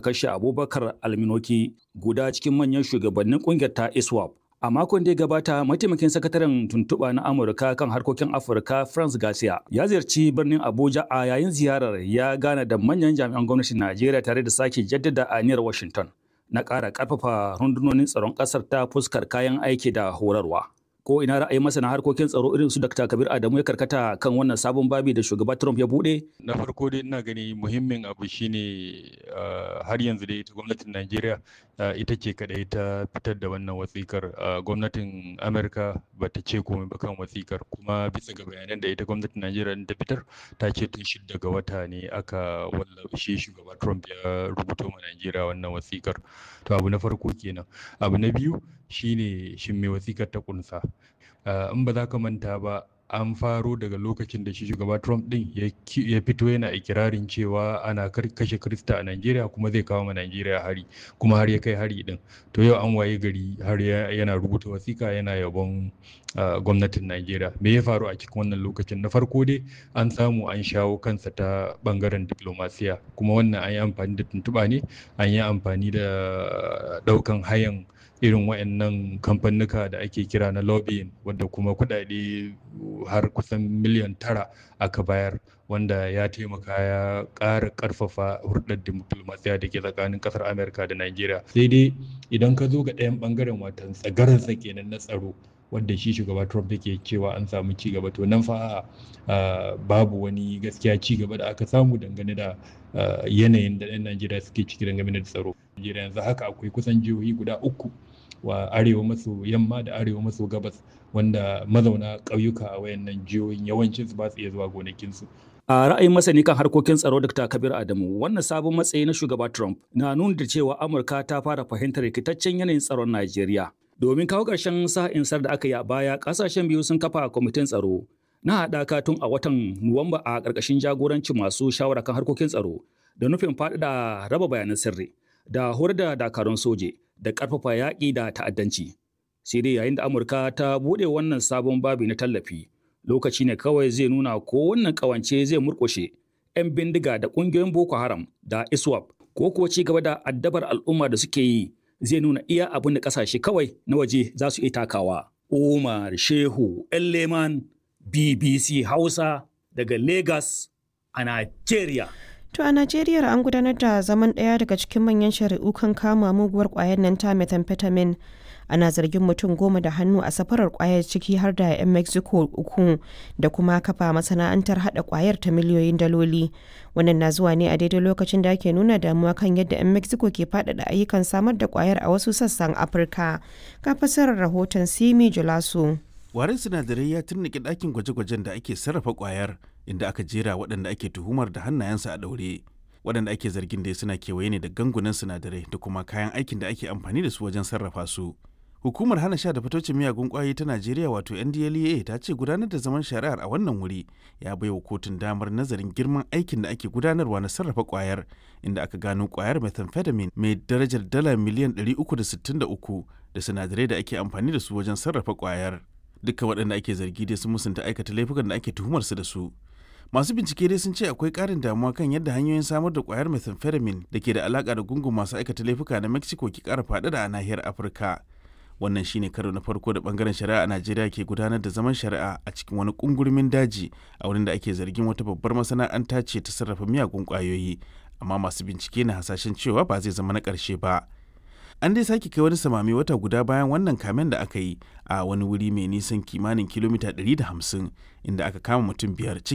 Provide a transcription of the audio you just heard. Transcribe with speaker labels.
Speaker 1: kashe Abubakar Alminoki guda cikin manyan shugabannin kungiyar ta ISWAP. A makon da ya gabata, mataimakin sakataren tuntuɓa na Amurka kan harkokin Afirka France Garcia ya ziyarci birnin Abuja a yayin ziyarar ya gana da manyan jami'an gwamnatin Najeriya tare da sake jaddada aniyar Washington na ƙara ƙarfafa rundunonin tsaron ƙasar ta fuskar kayan aiki da horarwa. ko ina ra'ayin masana harkokin tsaro irin su Dr. Kabir Adamu ya karkata kan wannan sabon babi da shugaba Trump ya bude?
Speaker 2: Na farko dai ina gani muhimmin abu shine har yanzu dai ita gwamnatin Najeriya ita ce kadai ta fitar da wannan wasikar gwamnatin Amerika ba ta ce komai ba kan wasikar kuma bisa ga bayanan da ita gwamnatin Najeriya ta fitar ta ce tun shidda ga wata ne aka wallafa shi shugaba Trump ya rubuto ma Najeriya wannan wasikar. To abu na farko kenan. Abu na biyu shine shin me wasikar ta kunsa. in ba za ka manta ba an faro daga lokacin da shi shugaba Trump din ya fito yana ikirarin cewa ana kashe Krista a Najeriya kuma zai kawo ma Najeriya hari kuma har ya kai hari din to yau an waye gari har yana rubuta wasika yana yabon gwamnatin Najeriya me ya faru a cikin wannan lokacin na farko dai an samu an shawo kansa ta bangaren diplomasiya kuma wannan an yi amfani da tuntuɓa ne an yi amfani da ɗaukan hayan irin waɗannan kamfanuka da ake kira na lobbying wanda kuma kuɗaɗe har kusan miliyan tara aka bayar wanda ya taimaka ya ƙara ƙarfafa hurɗar diplomasiya da ke tsakanin ƙasar amurka da najeriya sai dai idan ka zo ga ɗayan ɓangaren watan tsagararsa kenan na tsaro wanda shi shugaba Trump yake cewa an samu ci gaba to nan fa babu wani gaskiya ci gaba da aka samu dangane da yanayin da 'yan Najeriya suke ciki dangane da tsaro. Najeriya yanzu haka akwai kusan jihohi guda uku wa arewa maso yamma da arewa maso gabas wanda mazauna ƙauyuka a wayannan jihohin yawancin su ba su iya zuwa gonakinsu.
Speaker 1: A ra'ayin masani kan harkokin tsaro Dr. Kabir Adamu, wannan sabon matsayi na shugaba Trump na nuna da cewa Amurka ta fara fahimtar rikitaccen yanayin tsaron Najeriya. Domin kawo ƙarshen sa'insar da aka yi a baya, ƙasashen biyu sun kafa kwamitin tsaro na haɗaka tun a watan Nuwamba a ƙarƙashin jagorancin masu shawara kan harkokin tsaro da nufin faɗaɗa raba bayanan sirri da horar da dakarun soje da ƙarfafa yaƙi da ta'addanci. Sai dai yayin da Amurka ta buɗe wannan sabon babi na tallafi, lokaci ne kawai zai nuna ko wannan ƙawance zai murƙushe 'yan bindiga da ƙungiyoyin Boko Haram da ISWAP ko kuwa ci gaba da addabar al'umma da suke yi zai nuna iya abin da ƙasashe kawai na waje za su iya takawa. Umar Shehu Leman BBC Hausa daga Lagos a Najeriya.
Speaker 3: To a Najeriya an gudanar da zaman ɗaya daga cikin manyan shari'u kan kama muguwar ƙwayar nan ta methamphetamine. Ana zargin mutum goma da hannu a safarar ƙwayar ciki har da 'yan Mexico uku da kuma kafa masana'antar haɗa ƙwayar ta miliyoyin daloli. Wannan na zuwa ne a daidai lokacin da ake nuna damuwa kan yadda 'yan Mexico ke faɗaɗa ayyukan samar da ƙwayar a wasu sassan Afirka. Ka fasarar rahoton Simi Julaso.
Speaker 4: Warin sinadarai ya turnike ɗakin gwaje-gwajen da ake sarrafa ƙwayar inda aka jera waɗanda ake tuhumar da hannayensu a ɗaure. Waɗanda ake zargin da suna kewaye ne da gangunan sinadarai da kuma kayan aikin da ake amfani da su wajen sarrafa su. Hukumar hana sha da fitocin miyagun ƙwayoyi ta Najeriya wato NDLEA ta ce gudanar da zaman shari'ar a wannan wuri ya bai wa kotun damar nazarin girman aikin da ake gudanarwa na sarrafa ƙwayar inda aka gano ƙwayar methamphetamine mai darajar dala miliyan 363 da sinadarai da ake amfani da su wajen sarrafa ƙwayar. duka waɗanda ake zargi dai sun musanta aikata laifukan da ake tuhumar su da su masu bincike dai sun ce akwai ƙarin damuwa kan yadda hanyoyin samar da ƙwayar methamphetamine da ke da alaƙa da gungun masu aikata laifuka na mexico ke ƙara faɗaɗa a nahiyar afirka wannan shine karo na farko da bangaren shari'a a najeriya ke gudanar da zaman shari'a a cikin wani kungurmin daji a wurin da ake zargin wata babbar masana'anta ce ta sarrafa miyagun ƙwayoyi amma masu bincike na hasashen cewa ba zai zama na ƙarshe ba an dai sake kai wani samami wata guda bayan wannan kamen da aka yi a wani wuri mai nisan kimanin kilomita 150 inda aka kama mutum biyar